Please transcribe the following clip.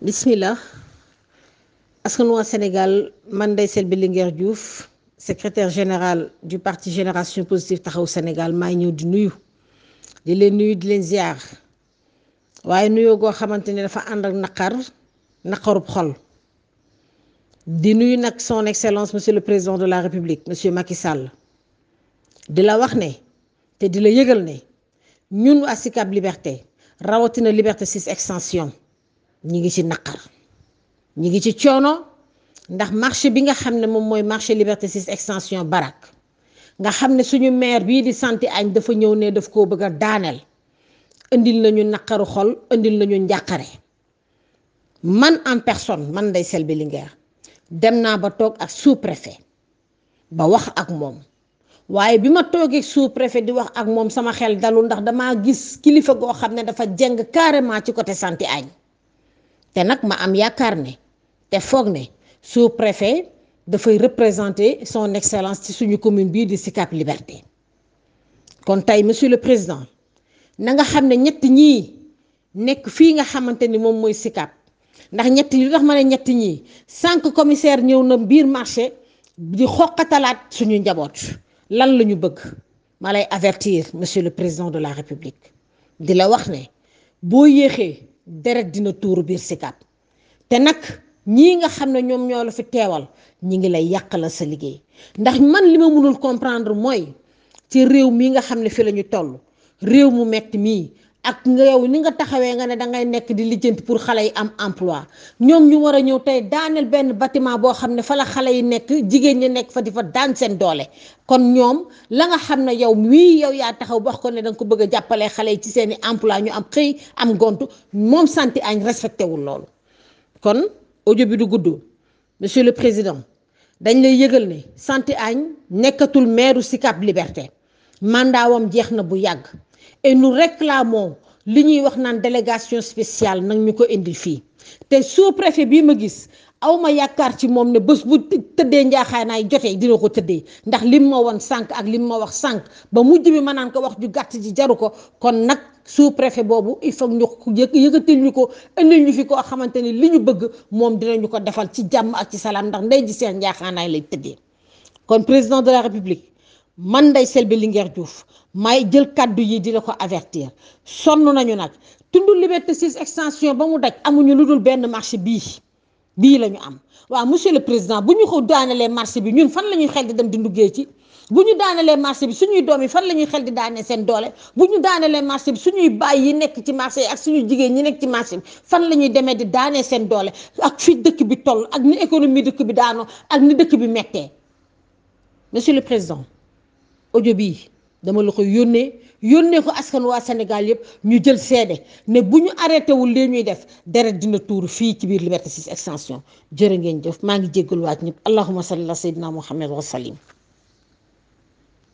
bismillah askan waa Sénégal man Ndeye Selbé Linguère Diouf secrétaire général du parti Génération Positive Taxawu Sénégal maa ngi ñëw di nuyu di leen nuyu di leen ziar waaye nuyoo goo xamante ne dafa ànd ak naqar naqarub xol di nuyu nag son excellence monsieur le président de la république monsieur Macky Sall di la wax ne te di la yëgal ne ñun waa Sicap Liberté rawatina Liberté 6 extension ñi ngi ci naqar ñi ngi ci coono ndax marché bi nga xam ne moom mooy marché Liberté 6 extension barak nga xam ne suñu maire bii di santi añ dafa ñëw ne daf koo bëgg a daaneel indil nañu naqaru xol indil nañu njàqare man en personne man Ndeye Selbé Linguère dem naa ba toog ak sous préfet ba wax ak moom waaye bi ma toogee sous préfet di wax ak moom sama xel dalul ndax damaa gis kilifa goo xam ne dafa jeng carrément ci côté santi añ te nag ma am yaakaar ne te foog ne sous préfet dafay représenter son excellence ci suñu commune bii di Sicap Liberté kon tey monsieur le président na nga xam ne ñett ñii nekk fii nga xamante ni moom mooy Sicap ndax ñett li tax ma ne ñett ñii cinq commissaire ñëw na biir marché di xoqatalaat suñu njaboot lan la ñu bëgg ma lay avertir monsieur le président de la république di la wax ne boo yéexee deret dina tuuru biir Sicap te nag ñii nga xam ne ñoom ñoo la fi teewal ñi ngi lay yàqala sa liggéey ndax man li ma mënul comprendre mooy ci réew mii nga xam ne fi la ñu toll réew mu metti mii ak nga yow ni nga taxawee nga ne dangay nekk di lijjanti pour xale yi am emploi ñoom ñu war a ñëw tey daaneel benn bâtiment boo xam ne fa la xale yi nekk jigéen ñi nekk fa di fa daan seen doole kon ñoom la nga xam ne yow mii yow yaa taxaw wax ko ne danga ko bëgg a jàppalee xale yi ci seeni emploi ñu am xëy am gontu moom santi añ respecté wul loolu kon audio bi du gudd monsieur le président dañ lay yëgal ne santi añ nekkatul maire Sicap Liberté mandaawam jeex na bu yàgg et nous réclamons li ñuy wax naan délégation spéciale nag ñu ko indil fii te sous-préfet bii ma gis aw ma yaakaar ci moom ne bés bu tëddee njaaxaanaay jotee dina ko tëddee ndax lim ma woon sànq ak lim ma wax sànq ba mujj bi ma naan ko wax ju gàtt ji jaru ko kon nag sous-préfet boobu il faut ñu yëkkatil ñu ko indil ñu fi koo xamante ni li ñu bëgg moom dinañu ko defal ci jàmm ak ci salaam ndax ndey ji seen njaaxaanaay lay tëddee kon président de la république man Ndeye Selbé Linguère Diouf may jël kàddu yi di la ko avertir sonn nañu nag tund Liberté 6 extension ba mu daj amuñu lu dul benn marché bii bii la ñu am waaw monsieur le président bu ñu ko daanelee marché bi ñun fan la ñuy xel di dem di nduggee ci bu ñu daanelee marché bi suñuy doom yi fan la ñuy xel di daanee seen doole bu ñu daanelee marché bi suñuy baay yi nekk ci marché yi ak suñuy jigéen ñi nekk ci marché bi fan la ñuy demee di daanee seen doole ak fi dëkk bi toll ak ni économie dëkk bi daanoo ak ni dëkk bi mettee monsieur le président audio bii dama la ko yónnee yónnee ko askan waa Sénégal yëpp ñu jël seede ne bu ñu arrêté wul lii ñuy def deret dina tuuru fii ci biir Liberté 6 extension jërë ngeen jëf maa ngi jéggaluwaat ñëpp allahumma salli ala sayyidina muhammad wa sallim